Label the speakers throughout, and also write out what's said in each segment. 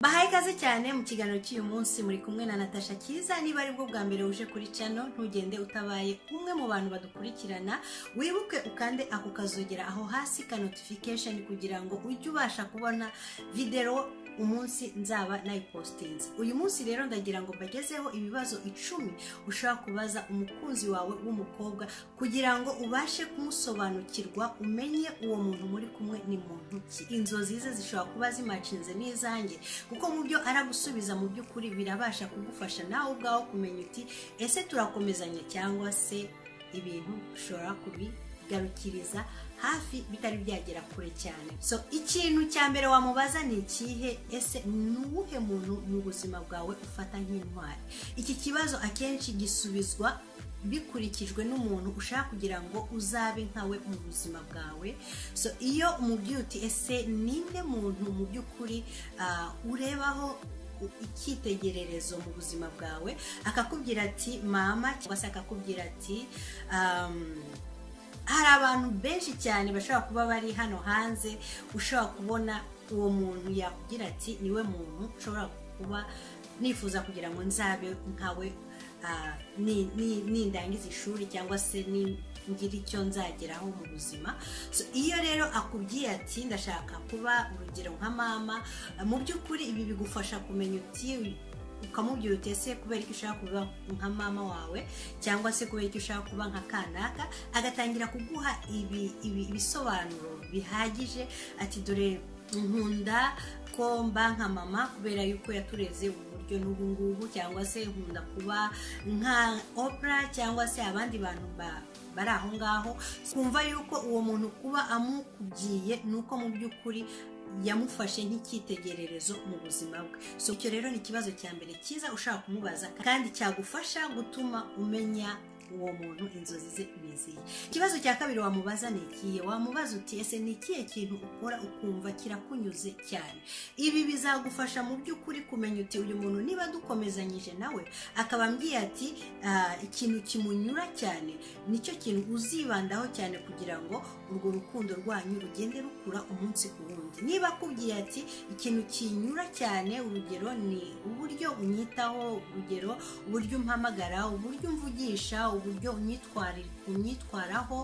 Speaker 1: bahaye ikaze cyane mu kiganiro cy'uyu munsi muri kumwe na natasha cyiza niba aribwo bwa mbere uje kuri cano ntugende utabaye umwe mu bantu badukurikirana wibuke ukande ako kazogera aho hasi ka notification kugira ngo ujye ubasha kubona videwo umunsi nzaba nayipositinze uyu munsi rero ndagira ngo mbagezeho ibibazo icumi ushobora kubaza umukunzi wawe w'umukobwa kugira ngo ubashe kumusobanukirwa umenye uwo muntu muri kumwe ni muntu ki inzozi ze zishobora kuba zimacinze n'izanjye kuko mu byo aragusubiza mu by'ukuri birabasha kugufasha nawe ubwawe kumenya uti ese turakomezanya cyangwa se ibintu ushobora kubigarukiriza hafi bitari byagera kure cyane so ikintu cya mbere wamubaza ni ikihe ese ni uwuhe muntu mu buzima bwawe ufata nk'intwari iki kibazo akenshi gisubizwa bikurikijwe n'umuntu ushaka kugira ngo uzabe nkawe mu buzima bwawe so iyo umubwiye uti ese ninde muntu mu by'ukuri urebaho icyitegererezo mu buzima bwawe akakubwira ati mama cyangwa se akakubwira ati hari abantu benshi cyane bashobora kuba bari hano hanze ushobora kubona uwo muntu yakubwira ati niwe muntu ushobora kuba nifuza kugira ngo nzabe nkawe nindangiza ishuri cyangwa se ngira icyo nzageraho mu buzima iyo rero akubwiye ati ndashaka kuba urugero nka mama mu by'ukuri ibi bigufasha kumenya uti ukamubwira uti ese kubera ko ushaka kuba nka mama wawe cyangwa se kubera ko ushaka kuba nka kanaka agatangira kuguha ibisobanuro bihagije ati dore nkunda ko mba nka mama kubera yuko yatureze uburyo n'ubu ngubu cyangwa se nkunda kuba nka opera cyangwa se abandi bantu bari aho ngaho twumva yuko uwo muntu kuba amukubwiye ni uko mu by'ukuri yamufashe nk'icyitegererezo mu buzima bwe so icyo rero ni ikibazo cya mbere cyiza ushaka kumubaza kandi cyagufasha gutuma umenya uwo muntu inzozi ze biziye ikibazo cya kabiri wamubaza ni ikihe wamubaza uti ese ni ikihe kintu ukora ukumva kirakunyuze cyane ibi bizagufasha mu by'ukuri kumenya uti uyu muntu niba dukomezanyije nawe akaba ambwiye ati ikintu kimunyura cyane nicyo kintu uzibandaho cyane kugira ngo urwo rukundo rwanyu rugende rukura umunsi ku wundi niba akubwiye ati ikintu kinyura cyane urugero ni uburyo unyitaho urugero uburyo umpamagara uburyo umvugisha uburyo unyitwaraho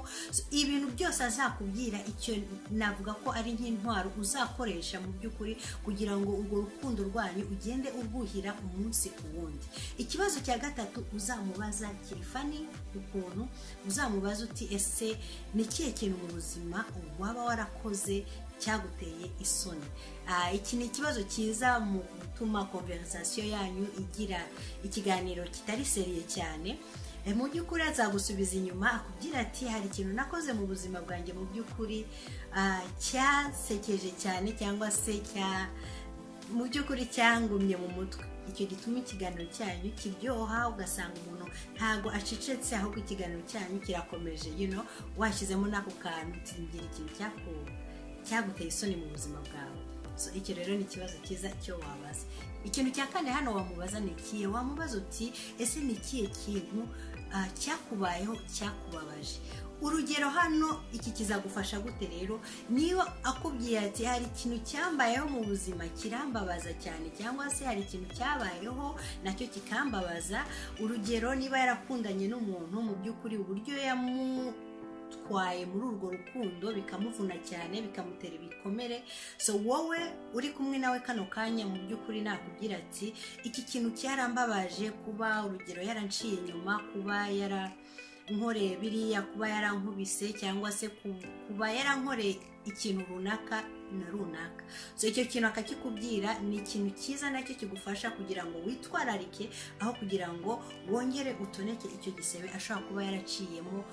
Speaker 1: ibintu byose azakubwira icyo navuga ko ari nk'intwaro uzakoresha mu by'ukuri kugira ngo urwo rukundo rwanyu ugende urwuhira umunsi ku wundi ikibazo cya gatatu uzamubaza kirifani ukuntu uzamubaza uti ese ni ikihe kintu mu buzima waba warakoze cyaguteye isoni iki ni ikibazo cyiza mu gutuma konverisasiyo yanyu igira ikiganiro kitari seriye cyane mu by'ukuri azagusubiza inyuma akubwira ati hari ikintu nakoze mu buzima bwanjye mu by'ukuri cyasekeje cyane cyangwa se mu by'ukuri cyangumye mu mutwe icyo gituma ikiganiro cyanyu kiryoha ugasanga umuntu ntabwo acecetse ahubwo ikiganiro cyanyu kirakomeje yino washyizemo n'ako kantu ngira ikintu cyaguteye isoni mu buzima bwawe icyo rero ni ikibazo cyiza cyo wabaza ikintu cya kane hano wamubaza ni ikihe wamubaza uti ese ni ikihe kintu cyakubayeho cyakubabaje urugero hano iki kizagufasha gute rero niba akubwiye ati hari ikintu cyambayeho mu buzima kirambabaza cyane cyangwa se hari ikintu cyabayeho nacyo kikambabaza urugero niba yarakundanye n'umuntu mu by'ukuri uburyo yamu bitwaye muri urwo rukundo bikamuvuna cyane bikamutera ibikomere so wowe uri kumwe nawe kano kanya mu by'ukuri nakubwira ati iki kintu cyarambabaje kuba urugero yaranciye inyuma kuba yara nkoreye biriya kuba yarankubise cyangwa se kuba yarankoreye ikintu runaka na runaka so icyo kintu akakikubwira ni ikintu cyiza nacyo kigufasha kugira ngo witwararike aho kugira ngo wongere utoneke icyo gisebe ashobora kuba yaraciyemo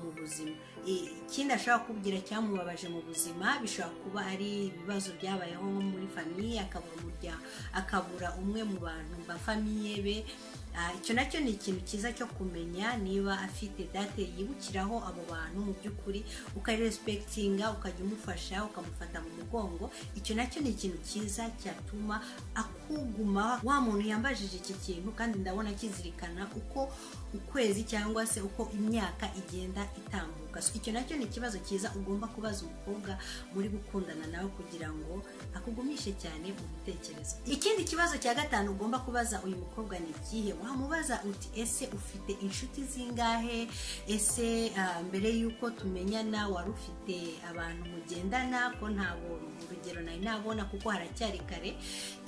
Speaker 1: mu buzima ikindi ashobora kubwira cyamubabaje mu buzima bishobora kuba ari ibibazo byabayeho nko muri famiye akabura umuryango akabura umwe mu bantu ba famiye be icyo nacyo ni ikintu cyiza cyo kumenya niba afite date yibukiraho abo bantu mu by'ukuri ukaresipekitinga ukajya umufasha ukamufata mu mugongo icyo nacyo ni ikintu cyiza cyatuma akuguma wa muntu yambajije iki kintu kandi ndabona akizirikana uko ukwezi cyangwa se uko imyaka igenda itambuka icyo nacyo ni ikibazo cyiza ugomba kubaza umukobwa muri gukundana nawe kugira ngo akugumishe cyane mu bitekerezo ikindi kibazo cya gatanu ugomba kubaza uyu mukobwa ni ikihe wamubaza uti ese ufite inshuti zingahe ese ah, mbere y'uko tumenyana wari ufite abantu mugendana ko ntabwo urugero nari nabona kuko haracyari kare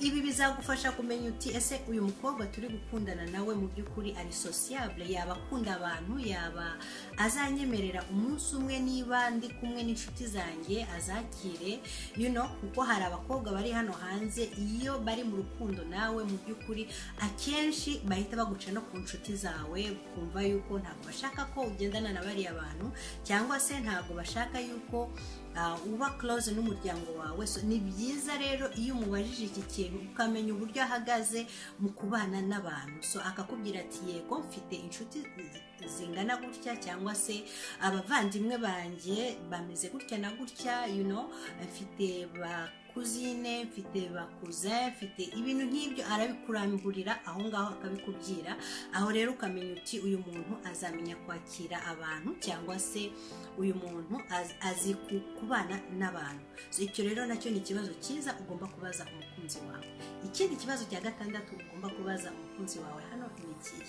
Speaker 1: ibi bizagufasha kumenya uti ese uyu mukobwa turi gukundana nawe mu by'ukuri ari sosiyabule yaba akunda abantu yaba azanyemerera umunsi umwe niba ndi kumwe n'inshuti zanjye azakire you know kuko hari abakobwa bari hano hanze iyo bari mu rukundo nawe mu by'ukuri akenshi bahita baguca no ku nshuti zawe ukumva yuko ntabwo bashaka ko ugendana na bariya bantu cyangwa se ntabwo bashaka yuko ah, uba close n'umuryango wawe so ni byiza rero iyo umubajije iki kintu ukamenya uburyo ahagaze mu kubana n'abantu so akakubwira ati yego mfite inshuti zi- zingana gutya cyangwa se abavandimwe banjye bameze gutya na gutya you know mfite ba kuzine mfite ba cousin mfite ibintu nk'ibyo arabikurangurira aho ngaho akabikubwira aho rero ukamenya uti uyu muntu azamenya kwakira abantu cyangwa se uyu muntu az- azi ku- kubana n'abantu So, icyo rero nacyo ni ikibazo cyiza ugomba kubaza umukunzi wawe ikindi kibazo cya gatandatu ugomba kubaza umukunzi wawe hano ni ikihe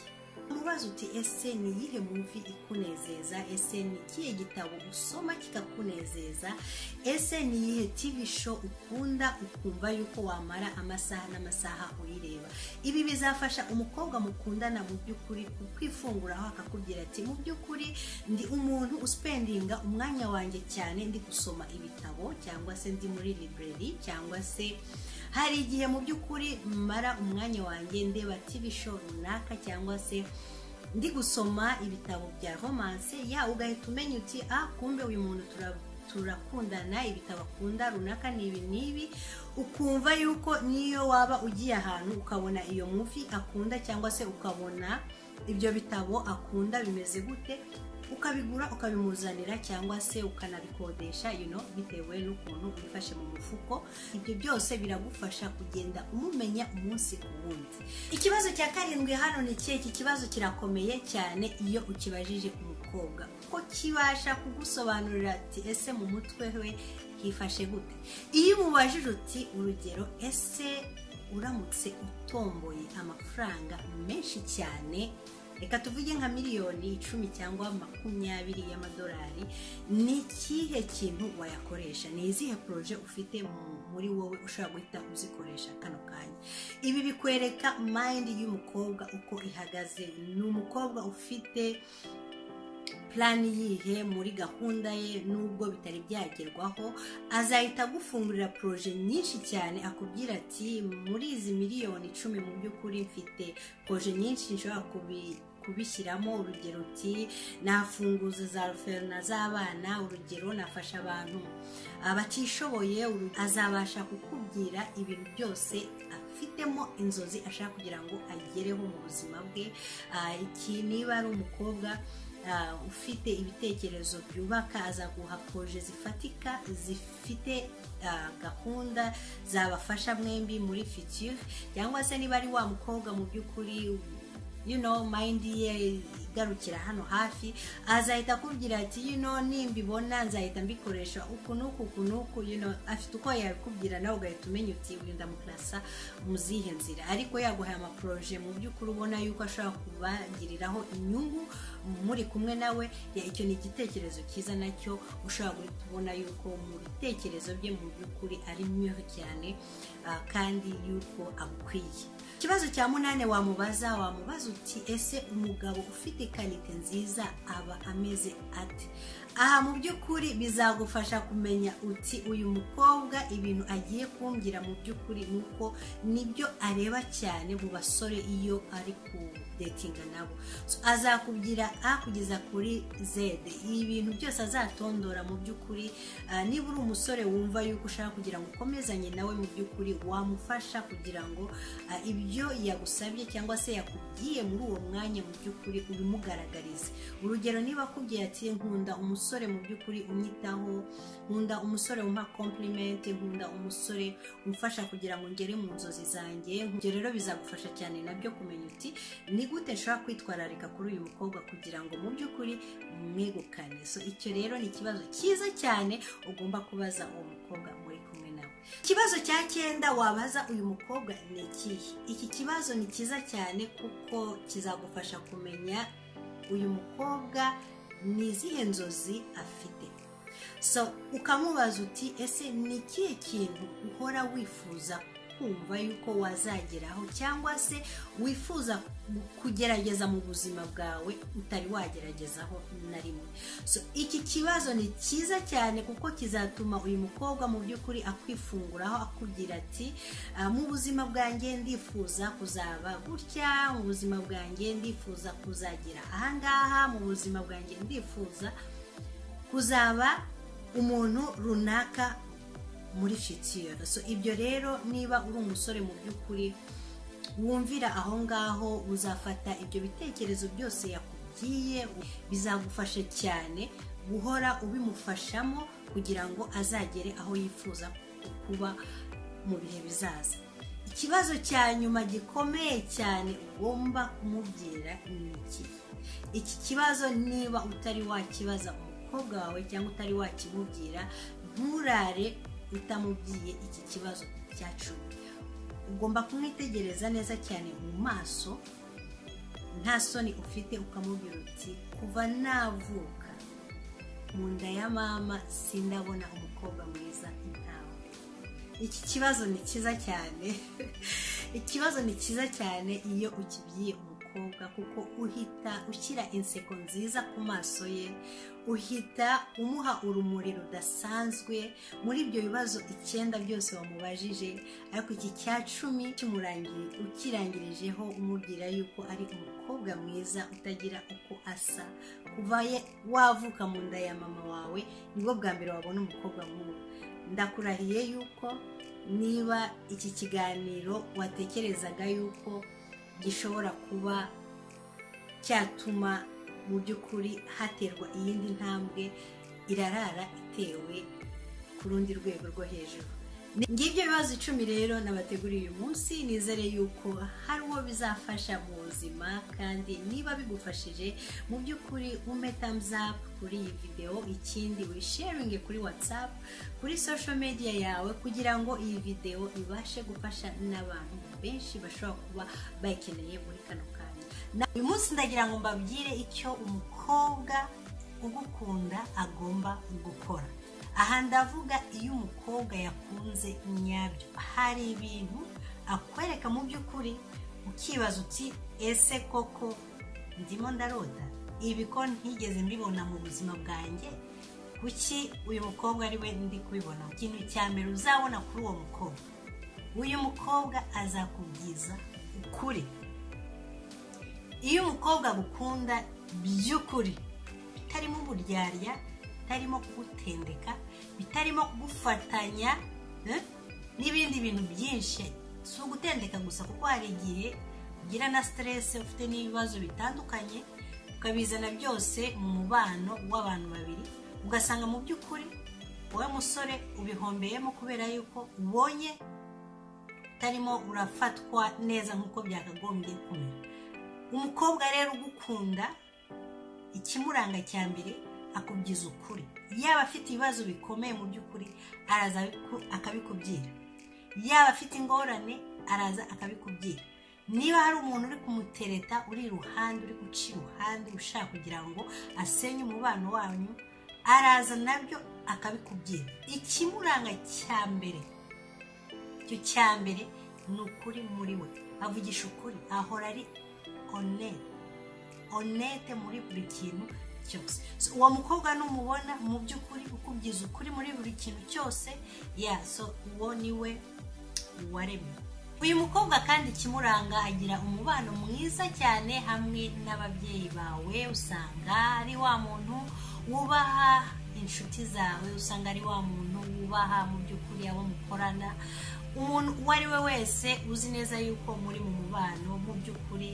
Speaker 1: umubaza uti ese ni iyihe muvi ikunezeza ese ni ikihe gitabo usoma kikakunezeza ese ni iyihe tivi show ukunda ukumva yuko wamara amasaha n'amasaha uyireba ibi bizafasha umukobwa mukundana mu by'ukuri kwifunguraho akakubwira ati mu by'ukuri ndi umuntu uspendinga umwanya wanjye cyane ndi gusoma ibitabo cyangwa se ndi muri library cyangwa se hari igihe mu by'ukuri mara umwanya wanjye ndeba tv show runaka cyangwa se ndi gusoma ibitabo bya romance yawe ugahita umenya uti ah kumbe uyu muntu tura- turakundana ibitabo akunda runaka ni ibi n'ibi ukumva yuko niyo waba ugiye ahantu ukabona iyo muvi akunda cyangwa se ukabona ibyo bitabo akunda bimeze gute ukabigura ukabimuzanira cyangwa se ukanabikodesha you know, bitewe n'ukuntu ubifashe mu mufuko ibyo byose biragufasha kugenda umumenya umunsi ku wundi ikibazo cya karindwi hano ni ikihe iki kibazo kirakomeye cyane iyo ukibajije umukobwa kuko kibasha kugusobanurira ati ese mu mutwe we hifashe gute iyo umubajije uti urugero ese uramutse utomboye amafaranga menshi cyane reka tuvuge nka miliyoni icumi cyangwa makumyabiri y'amadolari ni ikihe kintu wayakoresha ni izihe poroje ufite mu- muri wowe ushobora guhita uzikoresha kano kanya ibi bikwereka mayindi y'umukobwa uko ihagaze ni umukobwa ufite purani yihe muri gahunda ye nubwo bitari byagerwaho azahita agufungurira poroje nyinshi cyane akubwira ati muri izi miliyoni icumi mu by'ukuri mfite poroje nyinshi nshobora kubi- kubishyiramo urugero uti nafunguza za ruferina z'abana urugero nafasha abantu abatishoboye uru- azabasha kukubwira ibintu byose afitemo inzozi ashaka kugira ngo agereho mu buzima bwe Ah, iki niba ari umukobwa ah, ufite ibitekerezo byubaka azaguha poroje zifatika zifite ah, gahunda zabafasha mwembi muri fitire cyangwa se niba ari wa mukobwa mu by'ukuri you know mind ye igarukira hano hafi azahita akubwira ati you know nimbibona nzahita mbikoresha uku n'uku uku n'uku you know afite uko yabikubwira nawe ugahita umenya uti uyu ndamukirasa mu zihe nzira ariko yaguhaye amaporoje mu by'ukuri ubona yuko ashobora kubagiriraho inyungu muri kumwe nawe ya icyo ni igitekerezo cyiza nacyo ushobora guhita ubona yuko mu bitekerezo bye mu by'ukuri ari mweho cyane ah, kandi yuko agukwiye ikibazo cya munani wamubaza wamubaza uti ese umugabo ufite kanite nziza aba ameze ate aha mu by'ukuri bizagufasha kumenya uti uyu mukobwa ibintu agiye kumbwira mu by'ukuri ni uko nibyo areba cyane mu basore iyo ari kudetinga nabo So, azakubwira a kugeza kuri z ibintu byose azatondora mu by'ukuri Ah, niba uri umusore wumva yuko ushaka kugira ngo ukomezanye nawe mu by'ukuri wamufasha kugira ngo ah, ibyo ibyo yagusabye cyangwa se yakubwiye muri uwo mwanya mu by'ukuri ubimugaragarize urugero niba akubwiye ati nkunda umusore mu by'ukuri umwitaho nkunda umusore umpa kompurimenti nkunda umusore umfasha kugira ngo ngere mu nzozi zanjye ibyo rero bizagufasha cyane nabyo kumenya uti ni gute nshobora kwitwararika kuri uyu mukobwa kugira ngo mu by'ukuri mwegukane so icyo rero ni ikibazo cyiza cyane ugomba kubaza uwo mukobwa muri kumwe nawe ikibazo cya cyenda wabaza uyu mukobwa ni ikihe iki kibazo ni cyiza cyane kuko kizagufasha kumenya uyu mukobwa ni izihe nzozi afite so ukamubaza uti ese ni ikihe kintu uhora wifuza kumva yuko wazageraho cyangwa se wifuza kugerageza mu buzima bwawe utari wageragezaho na rimwe so iki kibazo ni cyiza cyane kuko kizatuma uyu mukobwa mu by'ukuri akwifunguraho akubwira ati mu buzima bwanjye ndifuza kuzaba gutya mu buzima bwanjye ndifuza kuzagira ahangaha mu buzima bwanjye ndifuza kuzaba umuntu runaka muri fitiyoro so ibyo rero niba uri umusore mu by'ukuri wumvira aho ngaho uzafata ibyo bitekerezo byose yakubwiye bizagufasha cyane guhora ubimufashamo kugira ngo azagere aho yifuza kuba mu bihe bizaza ikibazo cya nyuma gikomeye cyane ugomba kumubwira ni iki iki kibazo niba utari wakibaza umukobwa wawe cyangwa utari wakimubwira nturare utamubwiye iki kibazo cya cumi ugomba kumwitegereza neza cyane mu maso nta soni ufite ukamubwira uti kuva navuka mu nda ya mama sindabona umukobwa mwiza ntawe iki kibazo ni cyiza cyane ikibazo ni cyiza cyane iyo ukibwiye umukobwa kuko uhita ushyira inseko nziza ku maso ye uhita umuha urumuri rudasanzwe muri ibyo bibazo icyenda byose wamubajije ariko iki cya cumi ukirangirijeho umubwira yuko ari umukobwa mwiza utagira uko asa kuva wavuka mu nda ya mama wawe nibwo bwa mbere wabona umukobwa nk'uwo ndakurahiye yuko niba iki kiganiro watekerezaga yuko gishobora kuba cyatuma mu by'ukuri haterwa iyindi ntambwe irarara itewe ku rundi rwego rwo hejuru ngibyo bibazo icumi rero nabateguriye uyu munsi nizere yuko hari uwo bizafasha mu buzima kandi niba bigufashije mu by'ukuri ume tamuzapu kuri iyi videwo ikindi wisharinge kuri watsapu kuri sosho mediya yawe kugira ngo iyi videwo ibashe gufasha n'abantu benshi bashobora kuba bayikeneye muri kano kanya uyu munsi ndagira ngo mbabwire icyo umukobwa ugukunda agomba gukora aha ndavuga iyo umukobwa yakunze nyabyo hari ibintu akwereka mu by'ukuri ukibaza uti ese koko ndimo ndarota ibi ko ntigeze mbibona mu buzima bwanjye kuki uyu mukobwa ari we ndi kubibona ikintu cya mbere uzabona kuri uwo mukobwa uyu mukobwa azakubwiza ukuri iyo umukobwa agukunda by'ukuri bitarimo uburyarya bitarimo kugutendeka bitarimo kugufatanya n'ibindi bintu byinshi si ugutendeka gusa kuko hari igihe ugira na siteresi ufite n'ibibazo bitandukanye ukabizana byose mu mubano w'abantu babiri ugasanga mu by'ukuri wowe musore ubihombeyemo kubera yuko ubonye utarimo urafatwa neza nk'uko byakagombye kumera umukobwa rero ugukunda ikimuranga cya mbere akubwiza ukuri yaba afite ibibazo bikomeye mu by'ukuri araza akabikubwira yaba afite ingorane araza akabikubwira niba hari umuntu uri kumutereta uri iruhande uri guca iruhande ushaka kugira ngo asenye umubano wanyu araza nabyo akabikubwira ikimuranga cya mbere icyo cya mbere ni ukuri muri we avugisha ukuri ahora ari onete onete muri buri kintu cyose uwo mukobwa numubona mu by'ukuri ukubwiza ukuri muri buri kintu cyose yaso uwo ni we waremye uyu mukobwa kandi ikimuranga agira umubano mwiza cyane hamwe n'ababyeyi bawe usanga ari wa muntu wubaha inshuti zawe usanga ari wa muntu wubaha mu by'ukuri abo mukorana umuntu uwo ari we wese uzi neza yuko muri mu mubano mu by'ukuri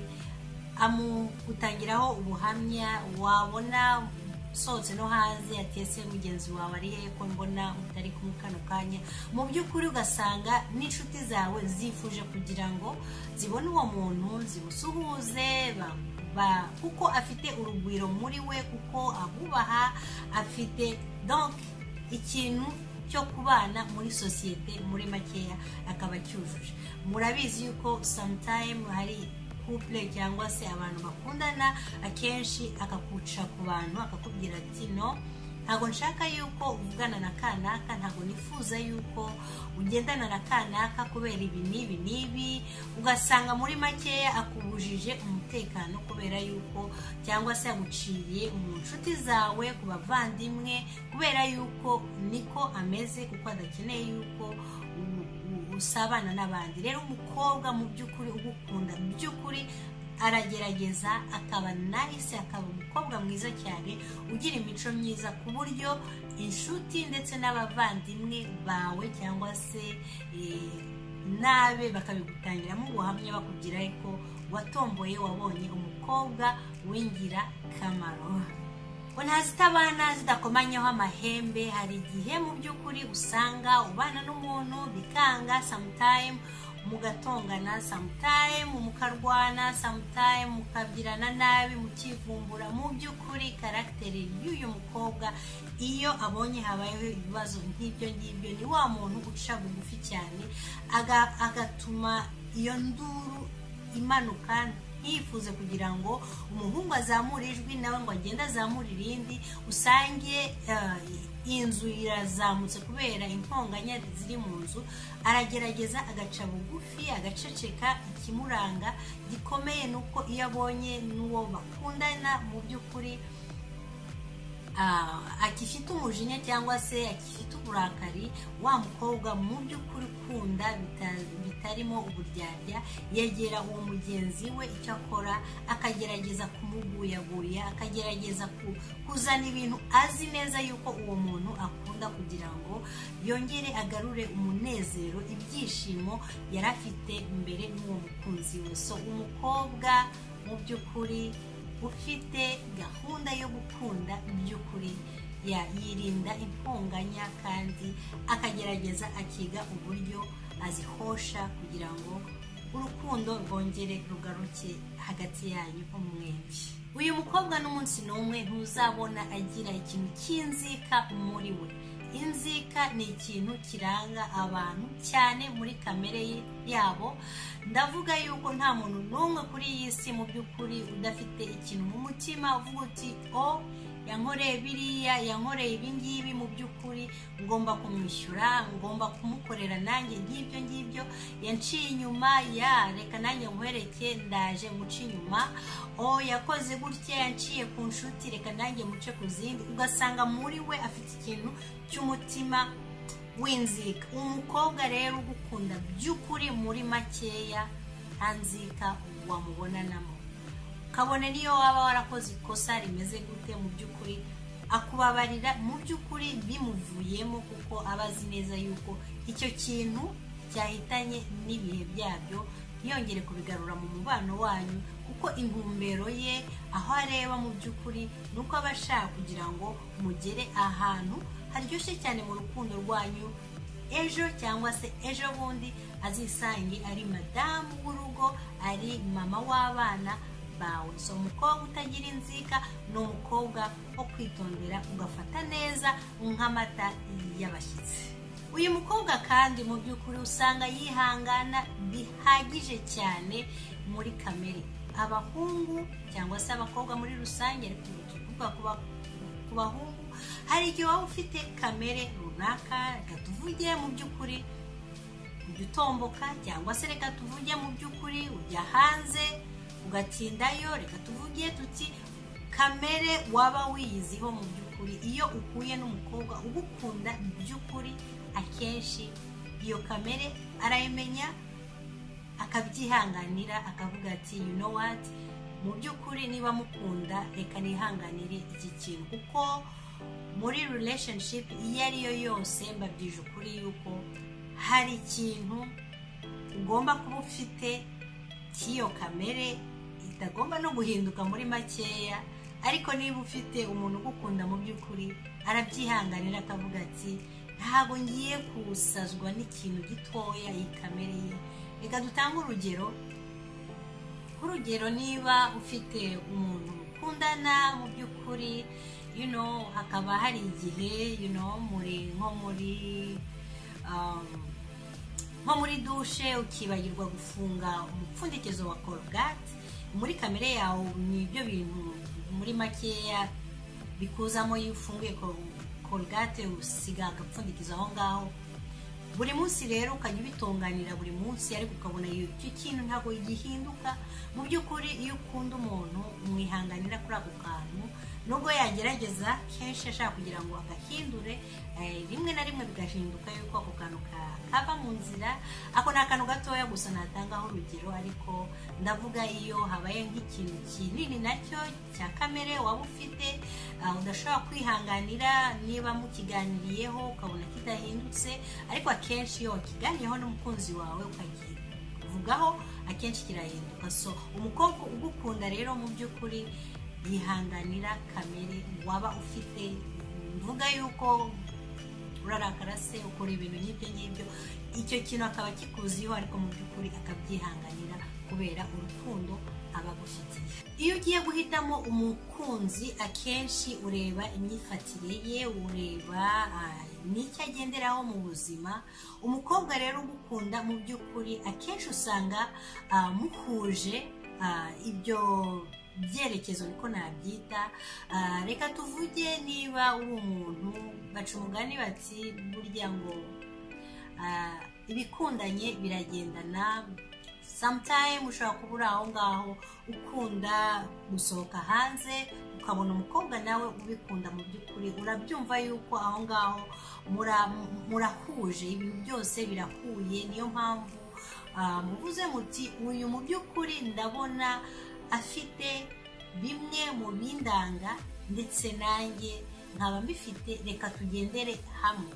Speaker 1: amutangiraho ubuhamya wabona usohotse no hanze yatese mugenzi wawe ari hehe ko mbona utari kumwe kano kanya mu by'ukuri ugasanga n'inshuti zawe zifuje kugira ngo zibone uwo muntu zimusuhuze kuko afite urugwiro muri we kuko abubaha afite donke ikintu cyo kubana muri sosiyete muri makeya akaba cyujuje murabizi yuko samutayimu hari couple cyangwa se abantu bakundana akenshi akakuca ku bantu akakubwira ati no ntabwo nshaka yuko uvugana na kanaka ntabwo nifuza yuko ugendana na kanaka kubera ibi n'ibi n'ibi ugasanga muri makeya akubujije umutekano kubera yuko cyangwa se aguciye mu nshuti zawe ku bavandimwe kubera yuko niko ameze kuko adakeneye yuko usabana n'abandi rero umukobwa mu by'ukuri ugukunda mu by'ukuri aragerageza akaba nahise akaba umukobwa mwiza cyane ugira imico myiza ku buryo inshuti ndetse n'abavandimwe bawe cyangwa se nabe bakabigutangiramo ubuhamya bakubwira ariko watomboye wabonye umukobwa wingira kamaro ubona zitabana zidakomanyaho amahembe hari igihe mu by'ukuri usanga ubana n'umuntu bikanga samutayimu mugatongana samutayimu mukarwana samutayimu mukabyirana nabi mukivumbura mu by'ukuri karagiteri y'uyu mukobwa iyo abonye habayeho ibibazo nk'ibyo ngibyo ni wa muntu uca bugufi cyane agatuma iyo nduru imanuka yifuze kugira ngo umuhungu azamure ijwi nawe ngo agende azamure irindi usange inzu irazamutse kubera imponganya ziri mu nzu aragerageza agaca bugufi agaceceka ikimuranga gikomeye ni uko iyo abonye n'uwo bakundana mu by'ukuri akifite umujinya cyangwa se akifite uburakari wa mukobwa mu by'ukuri ukunda bitarimo uburyarya yegera uwo mugenzi we icyo akora akagerageza kumuguyaguya akagerageza kuzana ibintu azi neza yuko uwo muntu akunda kugira ngo yongere agarure umunezero ibyishimo yari afite mbere n'uwo mukunzi we so umukobwa mu by'ukuri ufite gahunda yo gukunda by'ukuri yirinda imponganya kandi akagerageza akiga uburyo azihosha kugira ngo urukundo rwongere rugaruke hagati yanyu umwembi uyu mukobwa n'umunsi n'umwe ntuzabona agira ikintu cy'inzika muri we inzika ni ikintu kiranga abantu cyane muri kamere yabo ndavuga yuko nta muntu n'umwe kuri iyi si mu by'ukuri udafite ikintu mu mutima uvuga uti o yankoreye biriya yankoreye ibingibi mu by'ukuri ngomba kumwishyura ngomba kumukorera nanjye nk'ibyo ngibyo yanciye inyuma ya reka nanjye nkwereke ndaje muce inyuma o yakoze gutya yanciye ku nshuti reka nanjye muce ku zindi ugasanga muri we afite ikintu cy'umutima w'inzika umukobwa rero ugukunda by'ukuri muri makeya nta nzika wamubonanamo kabone niyo waba warakoze ikosa rimeze gute mu by'ukuri akubabarira mu by'ukuri bimuvuyemo kuko aba azi neza yuko icyo kintu cyahitanye n'ibihe byabyo yongere kubigarura mu mubano wanyu kuko intumbero ye aho areba mu by'ukuri ni uko aba ashaka kugira ngo mugere ahantu haryoshye cyane mu rukundo rwanyu ejo cyangwa se ejo bundi azisange ari madamu w'urugo ari mama w'abana bawe si umukobwa utagira inzika ni umukobwa wo kwitondera ugafata neza nk'amata y'abashyitsi uyu mukobwa kandi mu by'ukuri usanga yihangana bihagije cyane muri kamere abahungu cyangwa se abakobwa muri rusange ariko tuvuga ku bahungu hari igihe waba ufite kamere runaka reka tuvugire mu by'ukuri ujya utomboka cyangwa se reka tuvuge mu by'ukuri ujya hanze ugatindayo reka tuvuge tuti kamere waba wiyiziho mu by'ukuri iyo uhuye n'umukobwa ugukunda mu by'ukuri akenshi iyo kamere arayimenya akabyihanganira akavuga ati you know what mu by'ukuri niba mukunda reka nihanganire iki kintu kuko muri relationship iyo ari yo yose mbabyije ukuri yuko hari ikintu ugomba kuba ufite cy'iyo kamere itagomba no guhinduka muri makeya ariko niba ufite umuntu ugukunda mu by'ukuri arabyihanganira akavuga ati ntabwo ngiye kusazwa n'ikintu gitoya iyi kamere ye reka dutange urugero nk'urugero niba ufite umuntu mukundana mu by'ukuri hakaba hari igihe muri nko muri nko muri dushe ukibagirwa gufunga umupfundikizo wa korogati muri kamere yawe ni ibyo bintu muri makeya bikuzamo iyo ufunguye korogate usiga agapfundikizo aho ngaho buri munsi rero ukajya ubitunganira buri munsi ariko ukabona icyo kintu ntabwo gihinduka mu by'ukuri iyo ukunda umuntu umwihanganira kuri ako kantu nubwo yagerageza kenshi ashaka kugira ngo agahindure rimwe na rimwe bigahinduka yuko ako kantu kava mu nzira ako ni akantu gatoya gusa natangaho urugero ariko ndavuga iyo habaye nk'ikintu kinini nacyo cya kamere waba ufite udashobora kwihanganira niba mukiganiriyeho ukabona kidahindutse ariko akenshi iyo wakiganiyeho n'umukunzi wawe ukakivugaho akenshi kirahinduka so umukobwa ugukunda rero mu by'ukuri yihanganira kamere waba ufite mvuga yuko urarakara se ukora ibintu nk'ibyo ngibyo icyo kintu akaba kikuziho ariko mu by'ukuri akabyihanganira kubera urukundo aba agufitiye iyo ugiye guhitamo umukunzi akenshi ureba imyifatire ye ureba n'icyo agenderaho mu buzima umukobwa rero ugukunda mu by'ukuri akenshi usanga muhuje ibyo byerekezo niko nabyita reka tuvuge niba uri umuntu baca umugani bati burya ngo ibikundanye biragendana samutayime ushobora kuba uri aho ngaho ukunda gusohoka hanze ukabona umukobwa nawe ubikunda mu by'ukuri urabyumva yuko aho ngaho murahuje ibintu byose birahuye niyo mpamvu muvuze muti uyu mu by'ukuri ndabona afite bimwe mu bindanga ndetse nanjye nkaba mbifite reka tugendere hamwe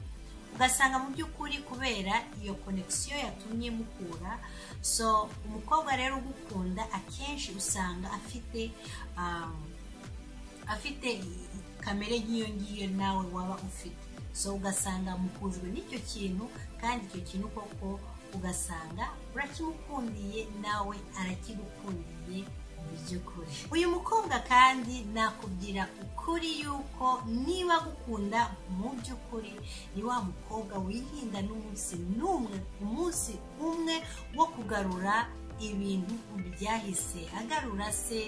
Speaker 1: ugasanga mu by'ukuri kubera iyo konegisiyo yatumye mukura so umukobwa rero ugukunda akenshi usanga afite afite kamere nk'iyo ngiyo nawe waba ufite so ugasanga mukujwe n'icyo kintu kandi icyo kintu koko ugasanga urakimukundiye nawe arakigukundiye by'ukuri uyu mukobwa kandi nakubwira ukuri yuko niba agukunda mu by'ukuri ni wa mukobwa wihinda n'umunsi n'umwe umunsi umwe wo kugarura ibintu byahise agarura se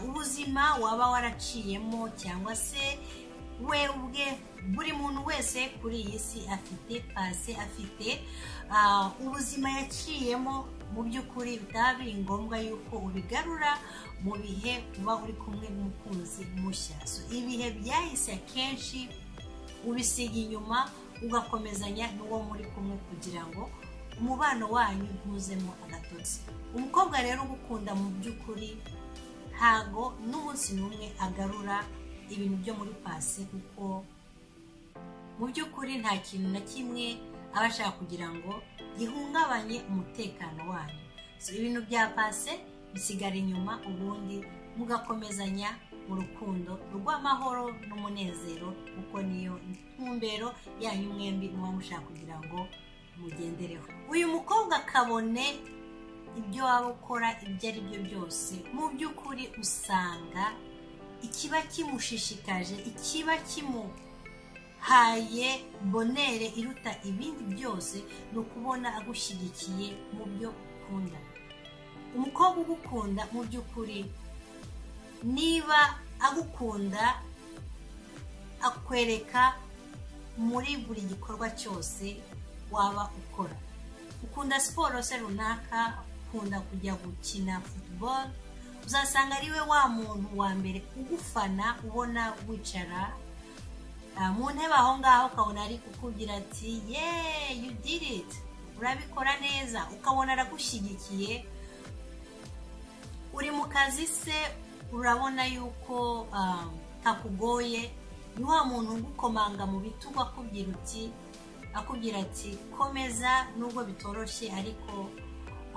Speaker 1: ubuzima waba waraciyemo cyangwa se we ubwe buri muntu wese kuri iyi si afite pasi afite ubuzima yaciyemo mu by'ukuri bitaba biri ngombwa yuko ubigarura mu bihe uba uri kumwe n'umukunzi mushya ibihe byahise akenshi ubisiga inyuma ugakomezanya n'uwo muri kumwe kugira ngo umubano wanyu ntuzemo agatotsi umukobwa rero ugukunda mu by'ukuri ntago n'umunsi n'umwe agarura ibintu byo muri pasi kuko mu by'ukuri nta kintu na kimwe aba ashaka kugira ngo gihungabanye umutekano wanyu ibintu bya pase bisigara inyuma ubundi mugakomezanya mu rukundo rw'amahoro n'umunezero kuko niyo ntumbero yanyu mwembi muba mushaka kugira ngo mugendereho uyu mukobwa kabone ibyo waba ukora ibyo ari byo byose mu by'ukuri usanga ikiba kimushishikaje ikiba kimu haye bonere iruta ibindi byose ni ukubona agushyigikiye mu byo ukunda umukobwa ugukunda mu by'ukuri niba agukunda akwereka muri buri gikorwa cyose waba ukora ukunda siporo se runaka ukunda kujya gukina futuboro uzasanga ari we wa muntu wa mbere ugufana ubona wicara mu ntebe aho ngaho ukabona ari kukubwira ati ye you did it urabikora neza ukabona aragushyigikiye uri mu kazi se urabona yuko kakugoye ni wa muntu ugukomanga mu bitugu akubwira uti akubwira ati komeza nubwo bitoroshye ariko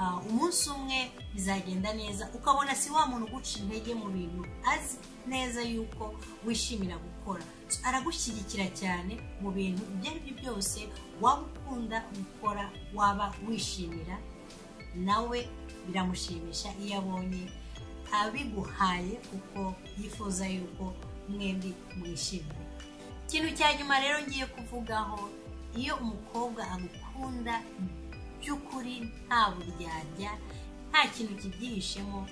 Speaker 1: ah, umunsi umwe bizagenda neza ukabona si wa muntu uguca intege mu bintu azi neza yuko wishimira gukora So, aragushyigikira cyane mu bintu ibyo ari byo byose waba ukunda gukora waba wishimira nawe biramushimisha iyo abonye abiguhaye kuko yifuza yuko mwembi mwishimye ikintu cya nyuma rero ngiye kuvugaho iyo umukobwa agukunda by'ukuri nta buryarya nta kintu kibyihishemo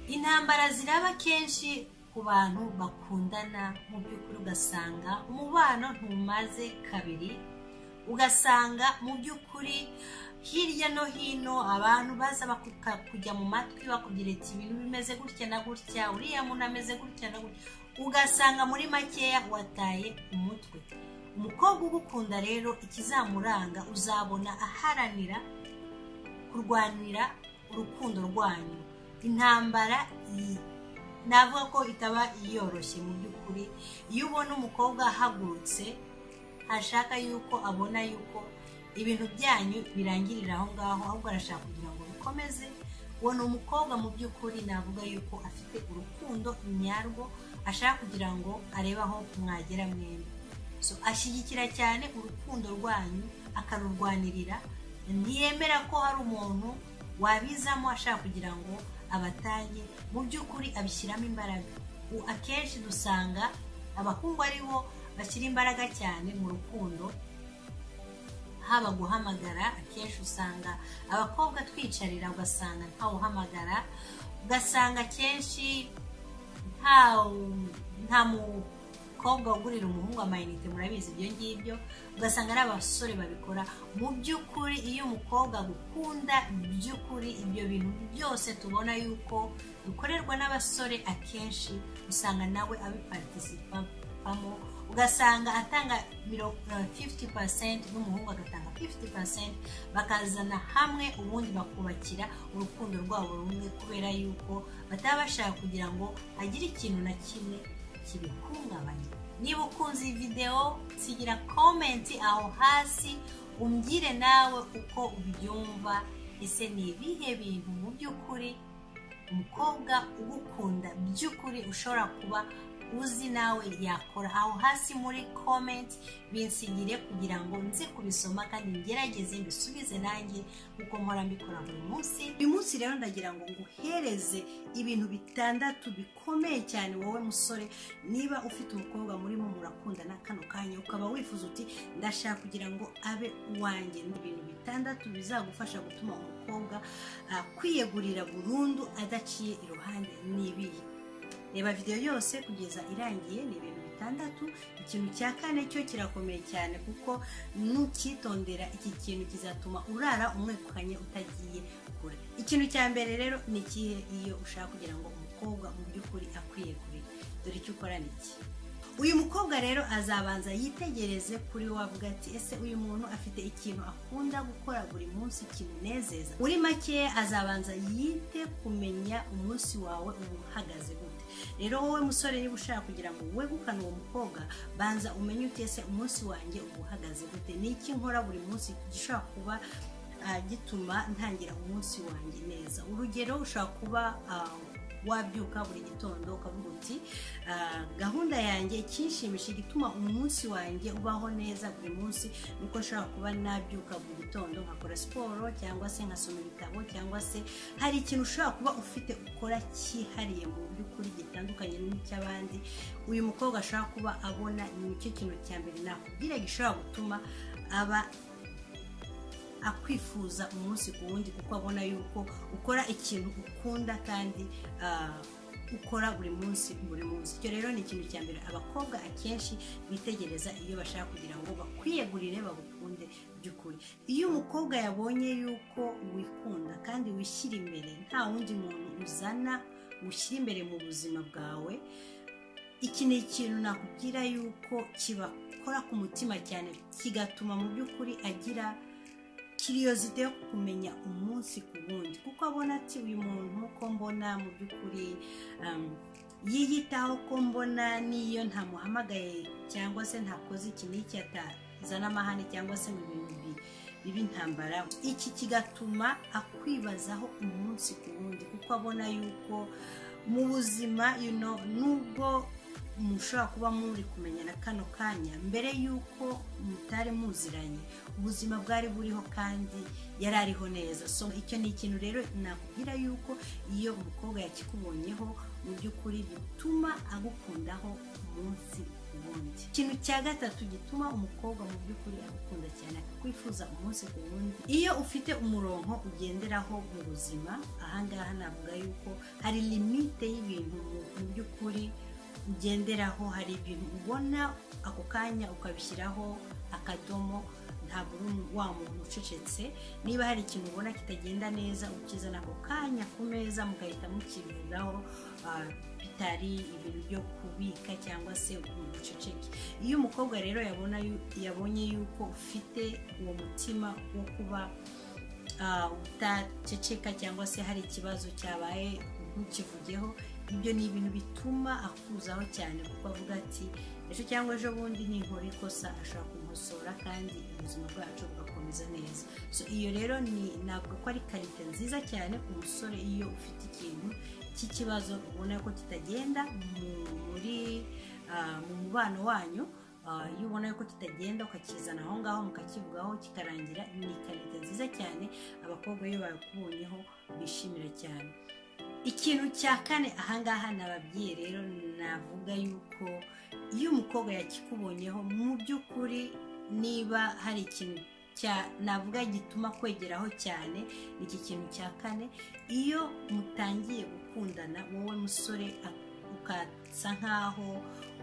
Speaker 1: intambara ziraba kenshi ku bantu bakundana mu by'ukuri ugasanga umubano ntumaze kabiri ugasanga mu by'ukuri hirya no hino abantu baza bakuka kujya mu matwi bakubwira ati ibintu bimeze gutya na gutya uriya muntu ameze gutya na gutya ugasanga muri makeya wataye umutwe umukobwa ugukunda rero ikizamuranga uzabona aharanira kurwanira urukundo rwanyu intambara iyi navuga ko itaba yoroshye mu by'ukuri iyo ubona umukobwa ahagurutse ashaka yuko abona yuko ibintu byanyu birangirira aho ngaho ahubwo arashaka kugira ngo bikomeze uwo ni umukobwa mu by'ukuri navuga yuko afite urukundo nyarwo ashaka kugira ngo arebe aho mwagera mwembi So, ashyigikira cyane urukundo rwanyu akarurwanirira ntiyemera ko hari umuntu wabizamo ashaka kugira ngo abatange mu by'ukuri abishyiramo imbaraga U- akenshi dusanga abahungu ari bo bashyira imbaraga cyane mu rukundo haba guhamagara akenshi usanga abakobwa twicarira ugasanga ntawuhamagara ugasanga akenshi nta nta mukobwa ugurira umuhungu amayinite murabizi ibyo ngibyo ugasanga ari abasore babikora mu by'ukuri iyo umukobwa agukunda by'ukuri ibyo bintu byose tubona yuko bikorerwa n'abasore akenshi usanga nawe abiparitisipamo ugasanga atanga miro- eh, 50% n'umuhungu agatanga 50% bakazana hamwe ubundi bakubakira urukundo rwabo rumwe kubera yuko bataba bashaka kugira ngo hagire ikintu na kimwe kibihungabanya niba ukunze iyi videwo sigira komenti aho hasi umbwire nawe uko ubyumva ese ni ibihe bintu mu by'ukuri umukobwa ugukunda by'ukuri ushobora kuba uzi nawe yakora aho hasi muri comment binsigire kugira ngo nze kubisoma kandi ngerageze mbisubize nanjye kuko mpora mbikora buri munsi uyu munsi rero ndagira ngo nguhereze ibintu bitandatu bikomeye cyane wowe musore niba ufite umukobwa murimo murakundana kano kanya ukaba wifuza uti ndashaka kugira ngo abe uwanjye ni ibintu bitandatu bizagufasha gutuma umukobwa ah, kwiyegurira burundu adaciye iruhande n'ibihe reba videwo yose kugeza irangiye ni ibintu bitandatu ikintu cya kane cyo kirakomeye cyane kuko nukitondera iki kintu kizatuma urara umwekukanye utagiye kure ikintu cya mbere rero ni ikihe iyo ushaka kugira ngo umukobwa mu by'ukuri akwiye kure dore icyo ukora ni iki uyu mukobwa rero azabanza yitegereze kuri we avuga ati ese uyu muntu afite ikintu akunda gukora buri munsi kimunezeza muri make azabanza yite kumenya umunsi wawe uba uhagaze gute rero wowe musore niba ushaka kugira ngo wegukane uwo mukobwa banza umenye uti ese umunsi wanjye uba uhagaze gute ni iki nkora buri munsi gishobora kuba ah, gituma ntangira umunsi wanjye neza urugero ushobora kuba ah, wabyuka buri gitondo ukavuga uti "Ah, gahunda yanjye ikinshimisha igituma umunsi wanjye ubaho neza buri munsi nuko nshobora kuba nabyuka buri gitondo nkakora siporo cyangwa se nkasoma ibitabo cyangwa se hari ikintu ushobora kuba ufite ukora cyihariye mu by'ukuri gitandukanye n'icy'abandi uyu mukobwa ashobora kuba abona nicyo kintu cya mbere nakubwira gishobora gutuma aba akwifuza umunsi ku wundi kuko abona yuko ukora ikintu ukunda kandi ah, ukora buri munsi buri munsi icyo rero ni ikintu cya mbere abakobwa akenshi bitegereza iyo bashaka kugira ngo bakwiyegurire bagukunde by'ukuri iyo umukobwa yabonye yuko wikunda kandi wishyira imbere nta wundi muntu uzana ushyira imbere mu buzima bwawe iki ni ikintu nakubwira yuko kibakora ku mutima cyane kigatuma mu by'ukuri agira kiriyozite yo kumenya umunsi ku wundi kuko abona ati uyu muntu ko mbona mu by'ukuri um, yiyitaho ko mbona n'iyo ntamuhamagaye cyangwa se ntakoze iki n'iki ata- bizana amahane cyangwa se mu bintu bi- biba intambara iki kigatuma akwibazaho umunsi ku wundi kuko abona yuko mu buzima you know, nubwo mushobora kuba muri kumenyana kano kanya mbere y'uko mutari muziranye ubuzima bwari buriho kandi yari ariho neza so icyo ni ikintu rero nakubwira yuko iyo umukobwa yakikubonyeho mu by'ukuri bituma agukundaho umunsi ku wundi ikintu cya gatatu gituma umukobwa mu by'ukuri agukunda cyane akakwifuza umunsi ku wundi iyo ufite umurongo ugenderaho mu buzima ahangaha navuga yuko hari limite y'ibintu mu- mu by'ukuri ugenderaho hari ibintu ubona ako kanya ukabishyiraho akadomo ntabwo uri umu- wa muntu ucecetse niba hari ikintu ubona kitagenda neza ukizana ako kanya ku meza mugahita mukivugaho ah, bitari ibintu byo kubika cyangwa se ukuntu uceceke iyo umukobwa rero yabona yu- yabonye yuko ufite uwo mutima wo kuba ah, utaceceka cyangwa se hari ikibazo cyabaye ntukivugeho ibyo ni ibintu bituma akuzaho cyane kuko avuga ati ejo cyangwa ejo bundi ninkora ikosa ashobora kumusora kandi ubuzima bwacu bugakomeza neza so iyo rero ni ntabwo ko ari karite nziza cyane ku musore iyo ufite ikintu cy'ikibazo ubona ko kitagenda mu- muri ah, mu mubano wanyu ah, iyo ubona yuko kitagenda ukakizana aho ngaho mukakivugaho kikarangira ni karite nziza cyane abakobwa iyo bakubonyeho bishimira cyane ikintu cya kane ahangaha nababwiye rero navuga yuko iyo umukobwa yakikubonyeho mu by'ukuri niba hari ikintu cya navuga gituma kwegeraho cyane ni iki kintu cya kane iyo mutangiye gukundana wowe musore a- ukasa nkaho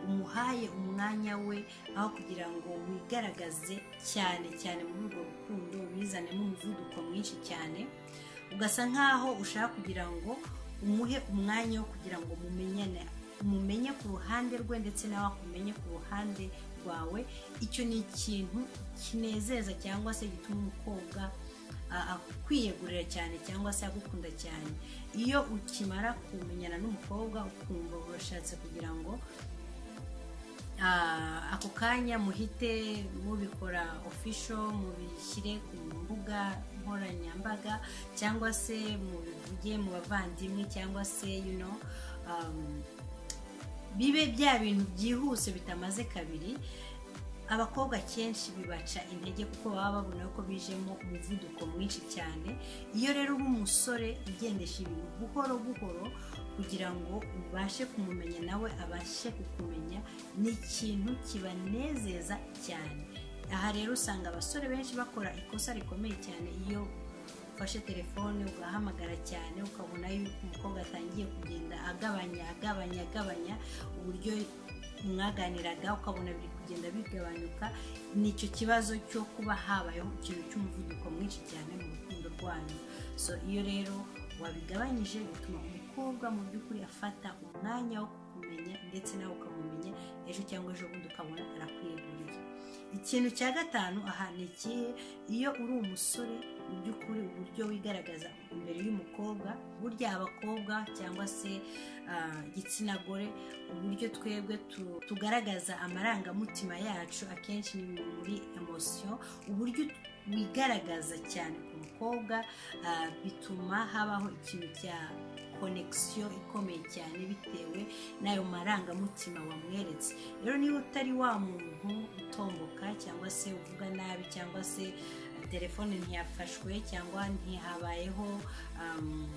Speaker 1: umuhaye umwanya we aho kugira ngo wigaragaze cyane cyane muri urwo rukundo wizanemo umuvuduko mwinshi cyane ugasa nkaho ushaka kugira ngo umuhe umwanya wo kugira ngo mumenyane umumenye ku ruhande rwe ndetse nawe akumenye ku ruhande rwawe icyo ni ikintu kinezeza cyangwa se gituma umukobwa a- akwiyegurira cyane cyangwa se agukunda cyane iyo ukimara kumenyana n'umukobwa ukumva urashatse kugira ngo Ah, ako kanya muhite mubikora official mubishyire ku mbuga nkoranyambaga cyangwa se mubivuge mu bavandimwe cyangwa se you know, um, bibe bya bintu byihuse bitamaze kabiri abakobwa kenshi bibaca intege kuko baba babona ko bijemo umuvuduko mwinshi cyane iyo rero uba umusore ugendesha ibintu buhoro buhoro kugira ngo ubashe kumumenya nawe abashe kukumenya ni ikintu kibanezeza cyane aha rero usanga abasore benshi bakora ikosa rikomeye cyane iyo ufashe telefone ugahamagara cyane ukabona yuko umukobwa atangiye kugenda agabanya agabanya agabanya uburyo mwaganiraga ukabona biri kugenda bigabanyuka ni icyo kibazo cyo kuba habayeho ikintu cy'umuvuduko mwinshi cyane mu rukundo rwanyu so iyo rero wabigabanyije bituma umukobwa mu by'ukuri afata umwanya wo kukumenya ndetse nawe ukamumenya ejo cyangwa ejo bundi ukabona arakwiyeguriye ikintu cya gatanu aha ni ikihe iyo uri umusore mu by'ukuri uburyo wigaragaza imbere y'umukobwa burya abakobwa cyangwa se ah, igitsina gore uburyo twebwe tu- tugaragaza amarangamutima yacu akenshi ni muri emosiyo uburyo wigaragaza cyane ku mukobwa ah, bituma habaho ikintu cya konekisiyo ikomeye cyane bitewe n'ayo marangamutima wamweretse rero niba utari wa muntu utomboka cyangwa se uvuga nabi cyangwa se telefone ntiyafashwe cyangwa ntihabayeho um,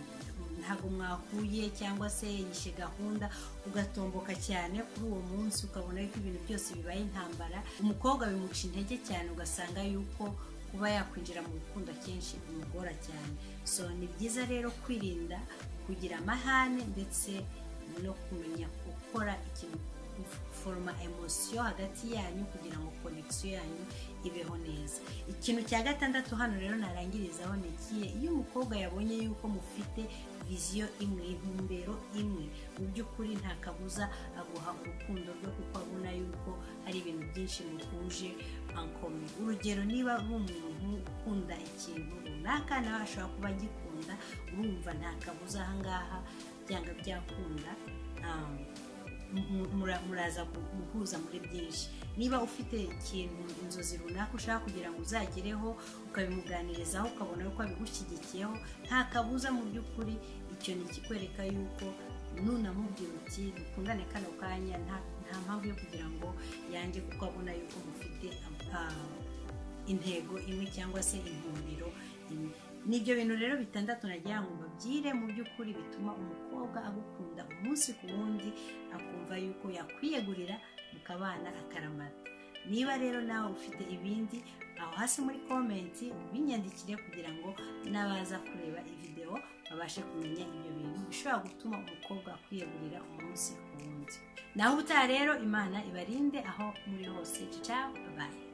Speaker 1: ntabwo mwahuye cyangwa se yishe gahunda ugatomboka cyane kuri uwo munsi ukabona yuko ibintu byose bibaye intambara umukobwa bimuca intege cyane ugasanga yuko kuba yakwinjira mu rukundo akenshi bimugora cyane so ni byiza rero kwirinda kugira amahane ndetse no kumenya gukora ikintu foroma emosiyo hagati yanyu kugira ngo konekisiyo yanyu ibeho neza ikintu cya gatandatu hano rero narangirizaho ni ikihe iyo umukobwa yabonye yuko mufite viziyo imwe intumbero imwe mu by'ukuri nta kabuza aguha urukundo rwe kuko abona yuko hari ibintu byinshi muhuje ankome urugero niba ari umuntu ukunda ikintu runaka nawe ashobora kuba agikunda urumva nta kabuza ahangaha byanga byakunda um, muraza guhuza muri byinshi niba ufite ikintu inzozi runaka ushaka kugira ngo uzagereho ukabimuganirizaho ukabona yuko abigushyigikiyeho nta kabuza mu by'ukuri icyo ni ikikwereka yuko nunamubwira uti dukundane kano kanya nta mpamvu yo kugira ngo yange kuko abona yuko mufite intego imwe cyangwa se intumbero imwe nibyo bintu rero bitandatu nagira ngo mbabyire mu by'ukuri bituma umukobwa agukunda umunsi ku wundi akumva yuko yakwiyegurira mukabana akaramata niba rero nawe ufite ibindi aho hasi muri komenti binyandikire kugira ngo n'abaza kureba videwo babashe kumenya ibyo bintu bishobora gutuma umukobwa akwiyegurira umunsi ku wundi naho ubutaha rero imana ibarinde aho muri hose ciao babaye